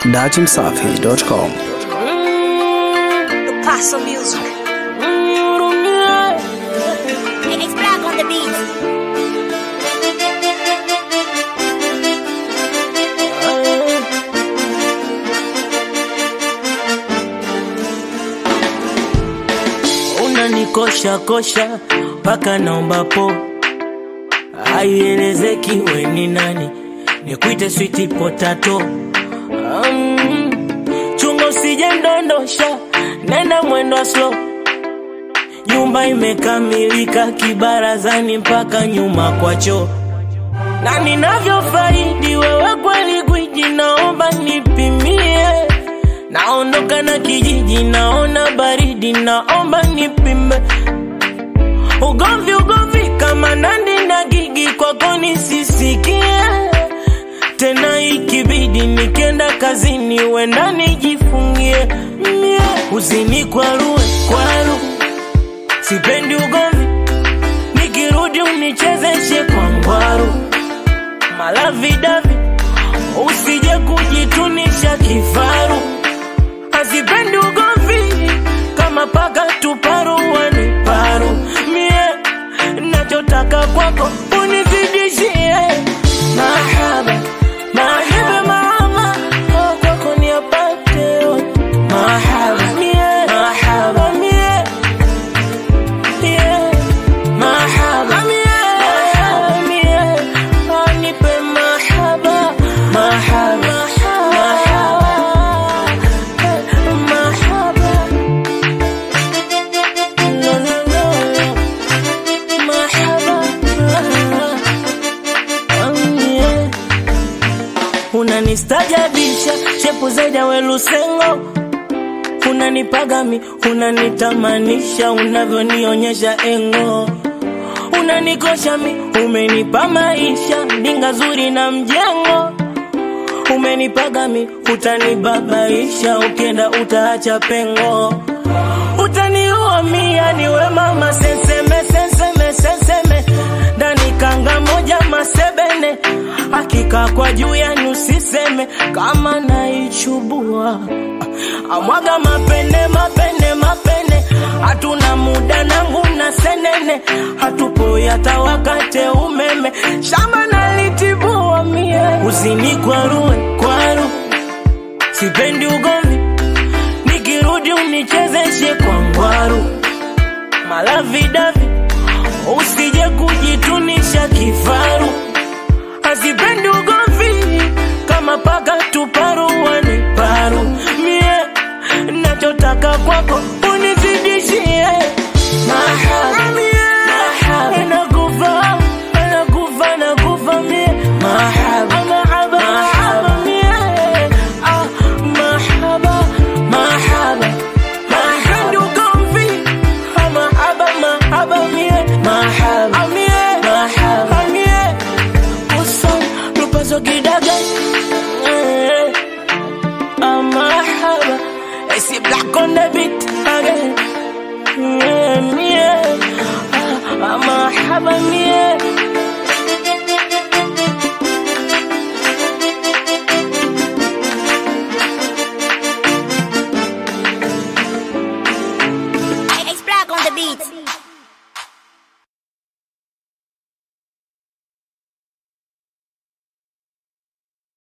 datimsafi.com. The Paso Music. It's black on the beat. unanikosha kosha mpaka naomba po haielezeki we ni nani nikuite switi potato um, chunga usije ndondosha nenda mwendo wa slow nyumba imekamilika kibarazani mpaka nyuma kwa choo na ninavyofaidi wewe kweli gwiji naomba nipimie naondoka na kijiji naona baridi naomba nipime ugomvi ugomvi kama nandi na gigi kwako nisisikie tena ikibidi nikienda kazini wenda nijifungie mie uzini kwarue kwaru sipendi ugomvi nikirudi unichezeshe kwa ngwaru malavidavi usije kujitunisha kifaru hazipendi ugomvi kama paka tuparuani paru mie nachotaka kwako unizidishie mahaba mahaba mama oh, kwako niapate yote. mahaba mie mahaba mie yeah. mahaba mie mahaba mie oh, nipe mahaba mahaba mahaba mahaba no no no mahaba um, yeah. unanistajabisha shepu zaidi ya welusengo unanipagami unanitamanisha unavyonionyesha engo unanikosha mi umenipa maisha ndinga zuri na mjengo umenipagami utanibabaisha ukienda utaacha pengo utaniua mia niwe mama senseme senseme senseme ndani kanga moja masebene hakika kwa juu yani usiseme kama naichubua amwaga mapene mapene mapene hatuna muda nangu na senene hatupo hata wakate umeme shamba nalitibua mie uzini kwarue kwaru sipendi ugomvi nikirudi unichezeshe kwa ngwaru malavidavi usije kujitunisha kifaru hazipendi ugomvi kama paka tuparuani paru mie nachotaka kwako unizidishie mahaba mahaba nakufa nakufa nakufa mie mahaba mahaba mahaba mie ah mahaba mahaba mahaba ugomvi ah, mahaba mahaba mie mahaba mie mahaba mie uson lupazo kidaga eh, ah, mahaba I see black on the beat again yeah, yeah. Ah, ah, mahaba mie